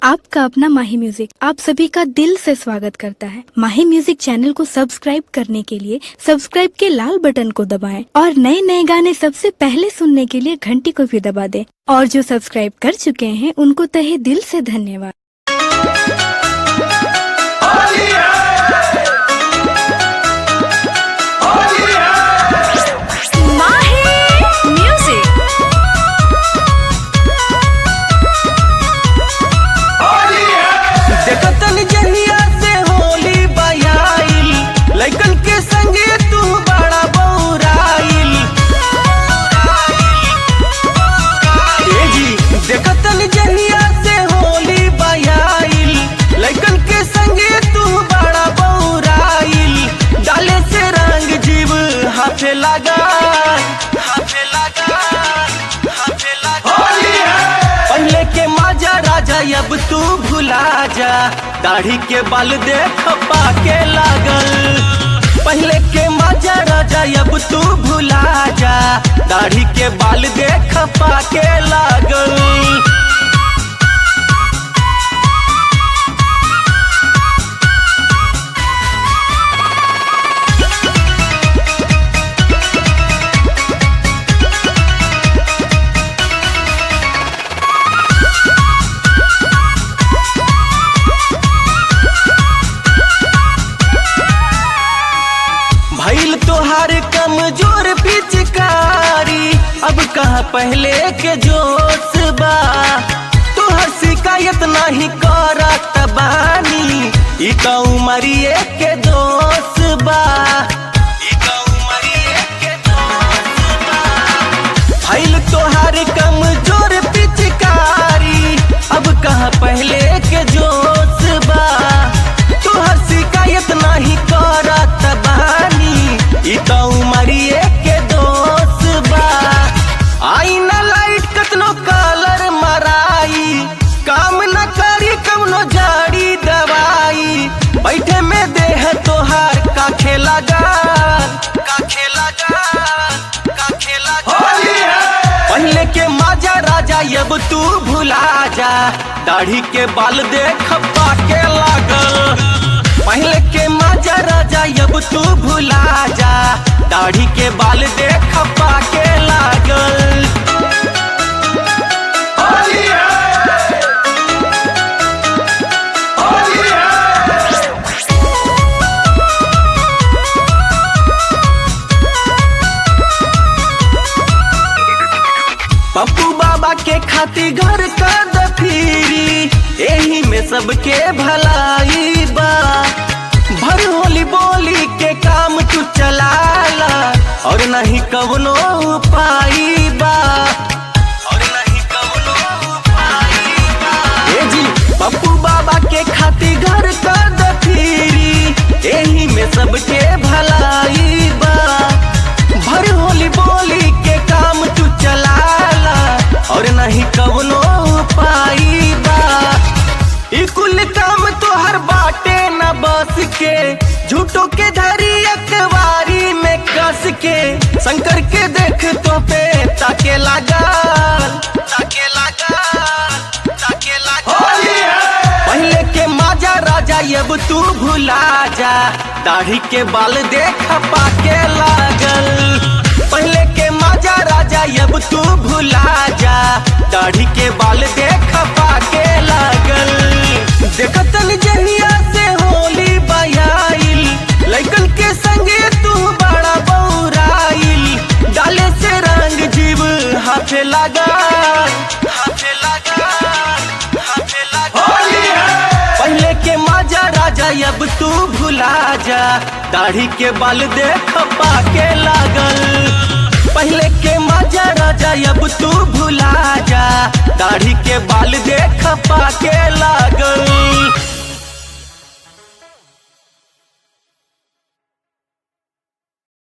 आपका अपना माही म्यूजिक आप सभी का दिल से स्वागत करता है माही म्यूजिक चैनल को सब्सक्राइब करने के लिए सब्सक्राइब के लाल बटन को दबाएं और नए नए गाने सबसे पहले सुनने के लिए घंटी को भी दबा दें और जो सब्सक्राइब कर चुके हैं उनको तहे दिल से धन्यवाद Mahi Music. देखतन जहिया से होली बयाइल लइकन के संगे तू बड़ा बौराइल ए जी देखतन जहिया से होली बयाइल लइकन के संगे तू बड़ा बौराइल डाले से रंग जीव हाथे लगा हाथे लगा हाथे लगा पहले के माजा राजा अब तू भुला जा दाढ़ी के बाल देख पाके लागल पहले के माजा राजा अब तू भुला जा दाढ़ी के बाल देख पाके लागल भैल तोहार कमजोर पिचकारी अब कहा पहले के जोश बा तोहर शिकायत नहीं करत बानी ई का उमरिए के दोष बा ई का उमरिए के दोष बा भैल तोहार कमजोर पिचकारी अब कहा पहले के जोश बा तोहर शिकायत नहीं करत बानी ई तो उमरिए के दोष बा आई ना लाइट कतनो कलर मराई काम न करी कवनो जाड़ी दवाई बैठे में देह तोहार का खेला गाल का खेला गाल का खेला पहले के माजा राजा अब तू भुला जा दाढ़ी के बाल देख पाके लागल पहले के माजा राजा अब तू भुला जा दाढ़ी के बाल देख पाके लागल पप्पू बाबा के खातिर घर का दफीरी एही में सबके भलाई बा भर होली बोली के काम तू चलाला और नहीं कवनो उपाय बा और नहीं कवनो उपाय बा ए जी पप्पू बाबा के खातिर घर का दफीरी एही में सबके भलाई बा भर होली बोली के काम तू चलाला और नहीं कवनो उपाय बा ई कुल काम तोहर बाटे न बस के झूठो के धरी अखबारी में कस के शंकर के देख तो पे ताके लागल ताके लागल ताके लागल पहले के माजा राजा अब तू भुला जा दाढ़ी के बाल देख पाके लागल पहले के माजा राजा अब तू भुला जा दाढ़ी के बाल देख पाके लागल देखतन जहिया से होली बयाइल लइकन के संगे तू बड़ा बौराइल डाले से रंग जीव हाथे लागल हाथे लागल हाथे लागल पहले के माजा राजा अब तू भुला जा दाढ़ी के बाल देख पाके लागल पहले के माजा राजा अब तू भुला जा दाढ़ी के बाल देख पाके लागल